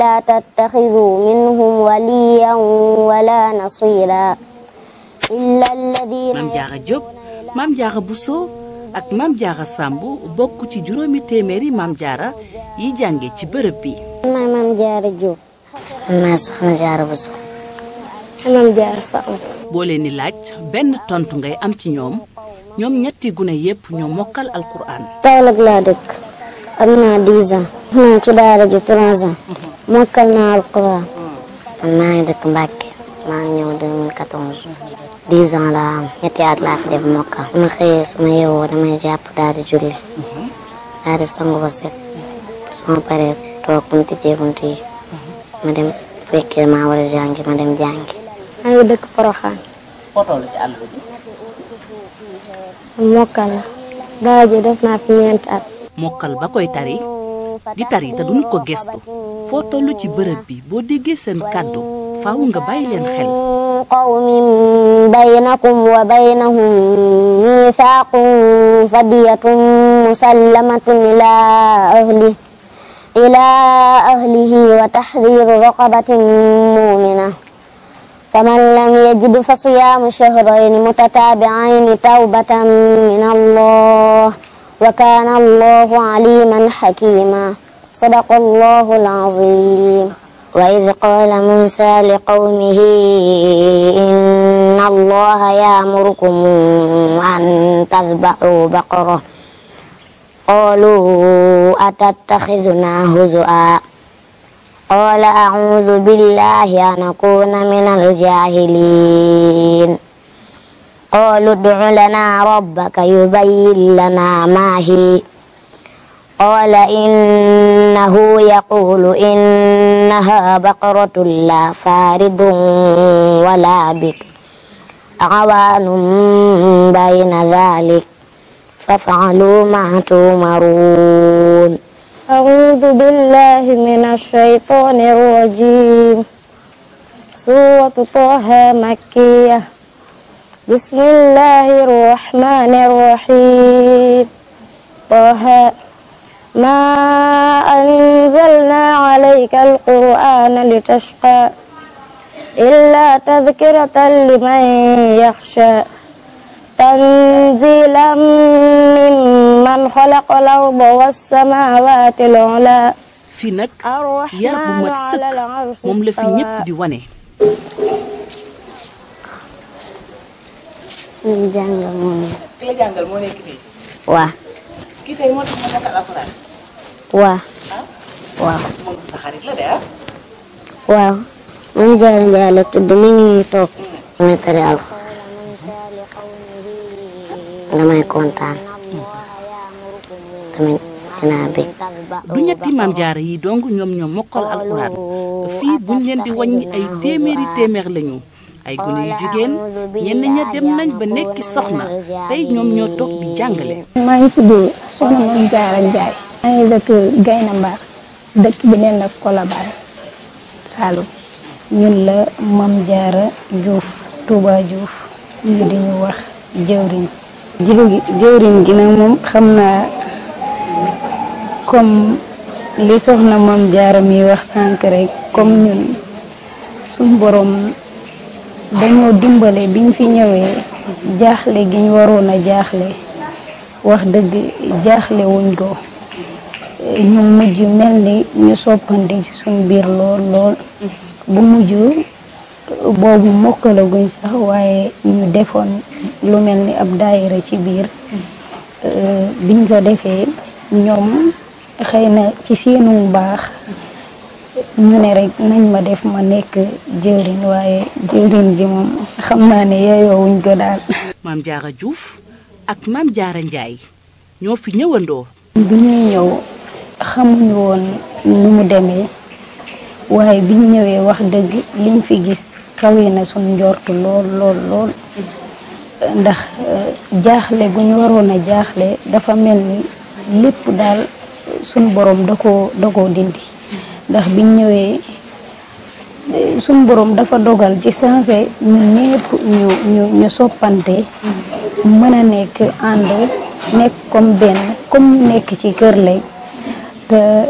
لا تتخذوا منهم وليا ولا نصيرا إلا الذين maam Jaara Jóob maam Jaara Buso ak maam Jaara Sàmb bokk ci juróomi téeméeri maam Jaara yi jànge ci bërëb bi maay Maam Jaara Jóob maa soxna Jaara Buso Maam Jaara Sàmb boo leen di laaj benn tontu ngay am ci ñoom ñoom ñetti gune yépp ñoo mokkal alquran Kaolack laa dëkk am naa 10 ans naa ci daara ji 3 ans mokkal naa alquran man maa ngi dëkk Mbàkke maa ngi ñëw 2014 10 ans laa am ñetti at laa fi def mokkal su ma xëyee su ma yeewoo damay jàpp daal di julli daal di sangu ba set su ma paree toog bu ñu tijjee bunt yi ma dem fekkee maa war a jàngi ma dem jàngi maa ngi dëkk Poroxaan fotoo la ci àll bi mokkal la daara ji def naa fi ñeenti at mokkal ba koy tari di tari te duñu ko gestu foo tollu ci bërëb bi boo déggee seen kàddu faaw nga bàyyi leen xel قوم بينكم وبينهم ميثاق فدية مسلمة إلى أهله إلى أهله وتحرير رقبة مؤمنة فمن لم يجد فصيام شهرين متتابعين توبة من الله وكان الله عليما حكيما صدق الله العظيم وإذ قال موسى لقومه إن الله يأمركم أن تذبحوا بقرة قالوا أتتخذنا هزؤا قال أعوذ بالله أن أكون من الجاهلين قالوا ادع لنا ربك يبين لنا ما هي قال إنه يقول إنها بقرة لا فارض ولا بك عوان بين ذلك فافعلوا ما تؤمرون أعوذ بالله من الشيطان الرجيم سورة طه مكية بسم الله الرحمن الرحيم طه ما أنزلنا عليك القرآن لتشقى إلا تذكرة لمن يخشى تنزيلا ممن خلق الأرض والسماوات العلى fii nag yar bu mat sëkk moom la fi ñépp di wane ñu jàngal moom ki la jàngal moo nekk fii waa kii tey moo tax ma mokkal alxuraan waa waaw moom sa xarit la de ah waaw man Jaara Njaay la tudd mi ngi nii toog muy tari alxuraan damay kontaan tamit dinaa bég du ñetti maam jaara yi dong ñoom ñoo mokkal alxuraan fii buñ leen di wàññi ay téeméeri téeméer lañu ay gone yu jigéen ñenn ña dem nañ ba nekki soxna tey ñoom ñoo toog di jàngale maa ngi tudd soxna Mame Diarra Ndiaye maa ngi dëkk Gayna Mbar dëkk bi neen la Colobane Saloum ñun la Mame Diarra Diouf Touba Diouf ñu di ñu wax jëwriñ jiw gi jëwriñ gi nag moom xam naa comme li soxna Mame Diarra mi wax sànq rek comme ñun suñ borom dañoo dimbale biñ fi ñëwee jaaxle gi ñu waroon a jaaxle wax dëgg jaaxle wuñ ko ñu mujj mel ni ñu soppante ci suñ biir lool lool bu mujj boobu mokkalaguñ sax waaye ñu defoon lu mel ni ab daayira ci biir biñ ko defee ñoom xëy na ci seenu baax ñu ne rek nañ ma def ma nekk jëwriñ waaye jëwriñ bi moom xam naa ne yeyoowuñ ko daal maam jaara Diouf ak maam jaara Njaay ñoo fi ñëwandoo bi ñuy ñëw xamuñu woon nu mu demee waaye biñ ñëwee wax dëgg liñ fi gis kawe na suñ njortu lool lool lool ndax jaaxle gu ñu waroon a jaaxle dafa mel ni lépp daal suñ borom da koo da koo dindi ndax biñ ñëwee suñ borom dafa dogal ci sensé ñun ñëpp ñu ñu ñu soppante mën a nekk ànd nekk comme benn comme nekk ci kër lay te